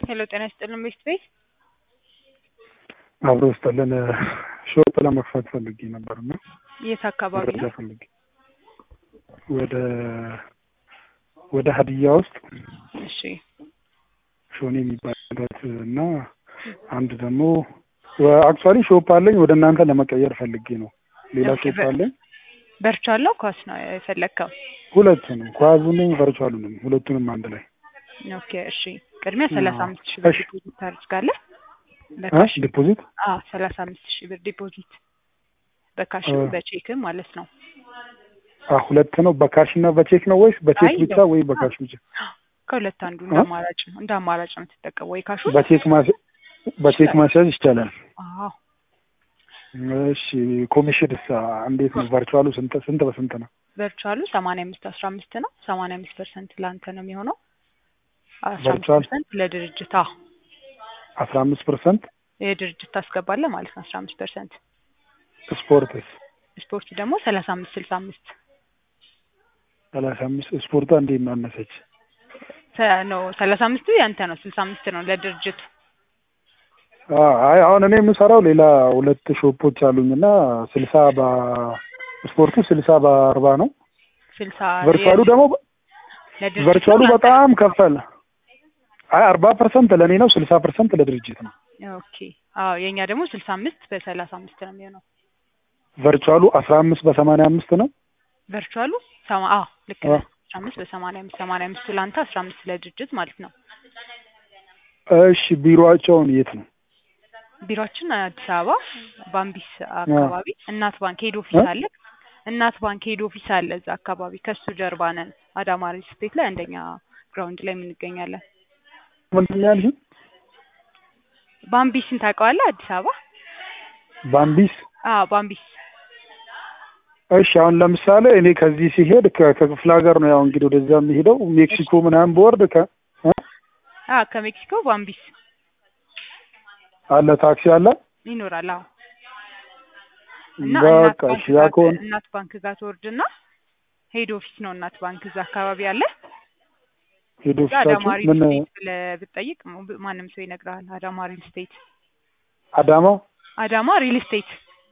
ሄሎ ጤና ይስጥልን ቤት ቤት አብሮ ስጠልን ሾፕ ለመክፈት ፈልጌ ነበር እና የት አካባቢ መረጃ ነው? ፈልጌ ወደ ወደ ሀዲያ ውስጥ እሺ ሾኔ የሚባልበት እና አንድ ደግሞ አክቹዋሊ ሾፕ አለኝ ወደ እናንተ ለመቀየር ፈልጌ ነው። ሌላ ኦኬ፣ ሾፕ በ- አለኝ በርቻለሁ ኳስ ነው የፈለግከው? ሁለቱንም ኳዙንም ቨርቹዋሉንም ሁለቱንም አንድ ላይ ኦኬ እሺ። ቅድሚያ አዎ። ሰላሳ አምስት ሺህ ብር እሺ። ዲፖዚት ታደርጋለህ። እ በካሽ ዲፖዚት አዎ፣ ሰላሳ አምስት ሺህ ብር ዲፖዚት በካሽ እ በቼክም ማለት ነው። አ ሁለት ነው በካሽ እና በቼክ ነው ወይስ በቼክ አይ ብቻ ወይ በካሽ ብቻ? ከሁለት አንዱ እንደ እ? አማራጭ ነው እንደ አማራጭ ነው የምትጠቀመው ወይ ካሹ በቼክ ማስ በቼክ ማስያዝ ይቻላል። አዎ እሺ ኮሚሽን ሳ እንዴት ነው? ቨርቹዋሉ ስንት ስንት በስንት ነው? ቨርቹዋሉ ሰማንያ አምስት አስራ አምስት ነው። ሰማንያ አምስት ፐርሰንት ለአንተ ነው የሚሆነው። አስራ አምስት ቨርቹዋል ፐርሰንት ለድርጅት አዎ አስራ አምስት ፐርሰንት የድርጅት ታስገባለህ ማለት ነው። አስራ አምስት ፐርሰንት ስፖርትስ ስፖርት ደግሞ ሰላሳ አምስት ስልሳ አምስት ሰላሳ አምስት ስፖርቷ እንዴት ነው አነሰች? ነው ሰላሳ አምስቱ ያንተ ነው። ስልሳ አምስት ነው ለድርጅቱ። አ አይ አሁን እኔ የምሰራው ሌላ ሁለት ሾፖች አሉኝና ስልሳ በስፖርቱ ስልሳ በአርባ ነው። ስልሳ ቨርቹዋሉ ደግሞ ለድርጅቱ ቨርቹዋሉ ለአንተ በጣም ከፈለ። አይ አርባ ፐርሰንት ለእኔ ነው፣ ስልሳ ፐርሰንት ለድርጅት ነው። ኦኬ አዎ የእኛ ደግሞ ስልሳ አምስት በሰላሳ አምስት ነው የሚሆነው። ቨርቹዋሉ አስራ አምስት በሰማንያ አምስት ነው። ቨርቹዋሉ ሰማ አዎ ልክ አ ነህ። አስራ አምስት በሰማንያ አምስት ሰማንያ አምስቱ ለአንተ አስራ አምስት ለድርጅት ማለት ነው። እሺ ቢሮአቸውን የት ነው? ቢሮችን አዲስ አበባ ባምቢስ አ አካባቢ እናት ባንክ ሄድ ኦፊስ እ? አለ። እናት ባንክ ሄድ ኦፊስ አለ እዛ አካባቢ ከሱ ጀርባ ነን። አዳማ ሪል ስቴት ላይ አንደኛ ግራውንድ ላይ የምንገኛለን። ምንድን ነው ያልሽኝ? ባምቢስን ታውቀዋለህ? አዲስ አበባ ባምቢስ አዎ ባምቢስ እሺ አሁን ለምሳሌ እኔ ከዚህ ሲሄድ ከ- ከክፍለ ሀገር ነው ያው እንግዲህ ወደዛ የሚሄደው እሺ ሜክሲኮ ምናምን በወርድ ከ እ? አዎ ከሜክሲኮ ባምቢስ አለ ታክሲ አለ። ይኖራል። አዎ እና እናት በቃ ባንክ እሺ ያ ጋር ከሆነ እናት ባንክ ጋር ትወርድና ሄድ ኦፊስ ነው እናት ባንክ እዛ አካባቢ አለ። ሄዶ እዛ አዳማ ፊታችሁ ሪል ምን ስቴት ብለህ ብትጠይቅ ሙ- ማንም ሰው ይነግርሃል። አዳማ ሪል ስቴት አዳማ አዳማ ሪል ስቴት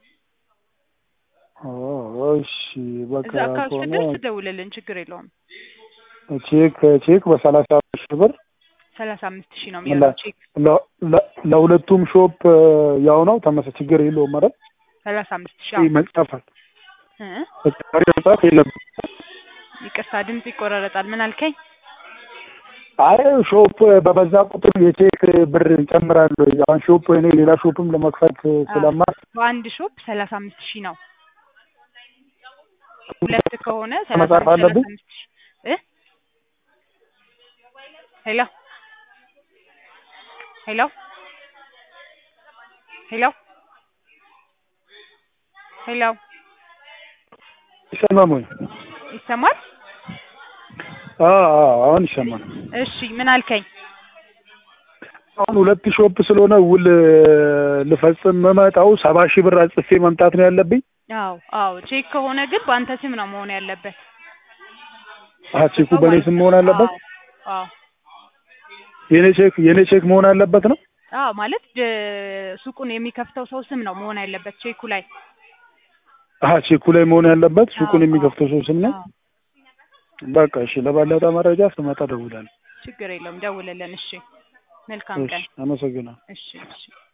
ኦ እሺ በቃ እዛ አካባቢ ከሆነ ስትደርስ ደውልልን፣ ችግር የለውም። ቼክ ቼክ በሰላሳ ሺህ ብር ሰላሳ አምስት ሺህ ነው ለ- የሚሆነው ቼክ ለ- ለ- ለሁለቱም ሾፕ ያው ነው ተመሳሳይ ችግር የለውም ማለት ሰላሳ አምስት ሺህ ይህ አዎ መጻፋል እ ተጨማሪ መጻፍ የለም። ይቅርታ ድምጽ ይቆራረጣል። ምን አልከኝ? አይ ሾፕ በበዛ ቁጥር የቼክ ብር ይጨምራል። አሁን ሾፕ እኔ ሌላ ሾፕም ለመክፈት አዎ ስለማስ በአንድ ሾፕ ሰላሳ አምስት ሺህ ነው። ሁለት ከሆነ ሰላሳ መጻፍ አምስት ሰላሳ አለብኝ። አምስት ሺህ እ ሄሎ ሄሎ ሄሎ ሄሎ ይሰማል ወይ? ይሰማል? አዎ አዎ፣ አሁን ይሰማል። እሺ ምን አልከኝ? አሁን ሁለት ሾፕ ስለሆነ ውል ልፈጽም መመጣው ሰባ ሺህ ብር አጽፌ መምጣት ነው ያለብኝ። አዎ አዎ ቼክ ከሆነ ግን በአንተ ስም ነው መሆን ያለበት። አሀ ቼኩ ነው በእኔ ማለት ስም ነው። መሆን አለበት። አዎ አዎ የኔ ቼክ የኔ ቼክ መሆን አለበት ነው። አዎ ማለት ደ- ሱቁን የሚከፍተው ሰው ስም ነው መሆን ያለበት ቼኩ ላይ። አሀ ቼኩ ላይ መሆን ያለበት አዎ ሱቁን አዎ የሚከፍተው ሰው ስም ነው። አዎ በቃ እሺ፣ ለበለጠ መረጃ ስመጣ እደውላለሁ። ችግር የለውም ደውልልን። እሺ መልካም እሺ፣ ቀን። አመሰግናለሁ። እሺ እሺ